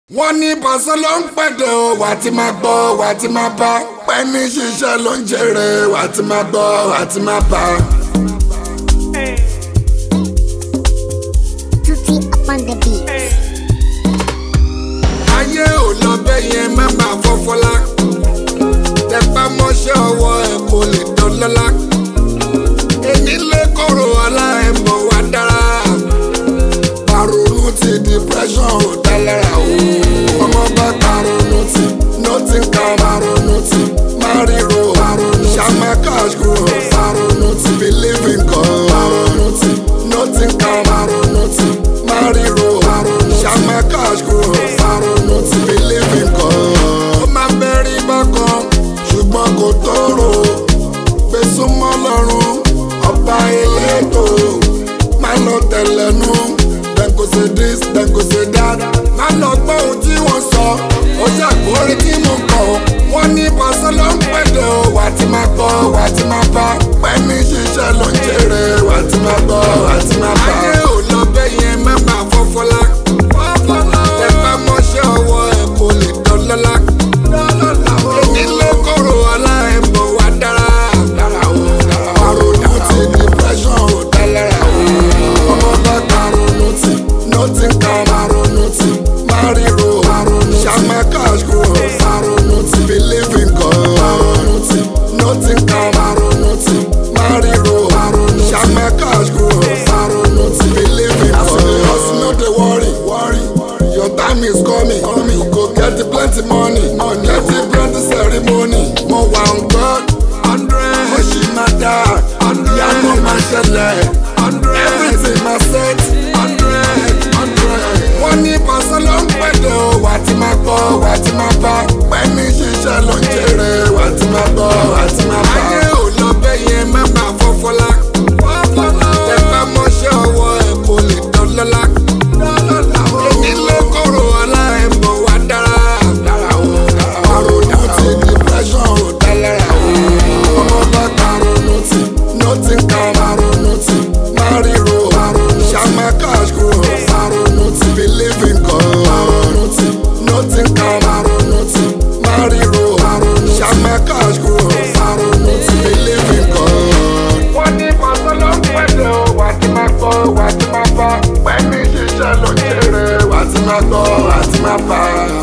wọ́n ní pàṣẹ ló ń pẹ̀dẹ̀ o wà á ti máa gbọ́ wà á ti máa bá pẹ́ẹ́nì ṣiṣẹ́ ló ń jèrè wà á ti máa gbọ́ wà á ti máa bá. Tutti upon the beat. ayé ò lọ bẹ́ẹ̀ yẹn má máa fọ́fọ́lá tẹpá mọ́ṣẹ́ ọwọ́ ẹ̀ kò lè dán lọ́lá èmi lè kóró ọlá ẹ̀ mọ̀ wá dára paronu ti depression ò dá lára o ọmọ bá paronu ti nothing can paronu ti mariro paronu shama cash grow paronu ti believe in God paronu ti nothing can paronu ti mariro paronu shama cash grow paronu ti believe in God. ó máa bẹ́rí bákan ṣùgbọ́n kò tóró gbèsùmọ́ lọ́rùn ọba elétò máa lọ tẹ̀lẹ́nu dem go say this dem go say that má lọ gbọ́ ohun tí wọ́n sọ ó ṣàkórí tí mo kọ̀ wọ́n ní pàṣẹ ló ń pẹ̀lẹ́ o wà á ti máa gbọ́ wà á ti máa bá pẹ́ẹ́nì ṣiṣẹ́ ló ń jèrè wà á ti máa gbọ́ wà á ti máa bá. ayé ò lọ bẹ́ẹ̀ yẹn má máa fọ́fọ́lá ẹ bá mọ́ṣẹ́ ọwọ́ ẹ̀ kò lè dán lọ́lá èmi ló kóró ọlá ẹ̀ mọ̀ wá dára àrònú ti depression ò dá lára o ọmọ bá karonu ti nothing can karonu ti mariro shama cash grow karonu ti believe in God karonu ti nothing can karonu ti mariro shama cash grow karonu ti believe in God. hustle no dey worry worry your time is coming coming you go get the plenty money money get the plenty ceremony mo wà on God hundred mo ṣì máa dá ìyanu máa ṣẹlẹ̀ everything máa set hundred hundred. wọ́n ní pàṣẹ ló ń pẹ̀lẹ́ o wà á ti máa gbọ́ wà á ti máa bá pẹ́ẹ́nì ṣiṣẹ́ ló ń jèrè wà á ti máa gbọ́ wà á ti máa bá. ayé ò lọ bẹ́ẹ̀ yẹn má máa fọ́fọ́lá ẹ bá mọ́ṣẹ́ ọwọ́ ẹ̀ kò lè dán lọ́lá èmi ló kóró ọlá ẹ̀ mọ̀ wá dára àrònú ti depression ò dá lára o ọmọ bá karonu ti nothing can karonu ti mariro shama cash grow karonu ti believe in God karonu ti nothing can karonu ti mariro shama cash grow karonu ti believe in God. wọ́n ní pàṣẹ ló ń pẹ̀lẹ́ o wà á ti máa gbọ́ wà á ti máa bá pẹ̀lú ṣiṣẹ́ ló ń jèrè wà á ti máa gbọ́ wà á ti máa bá.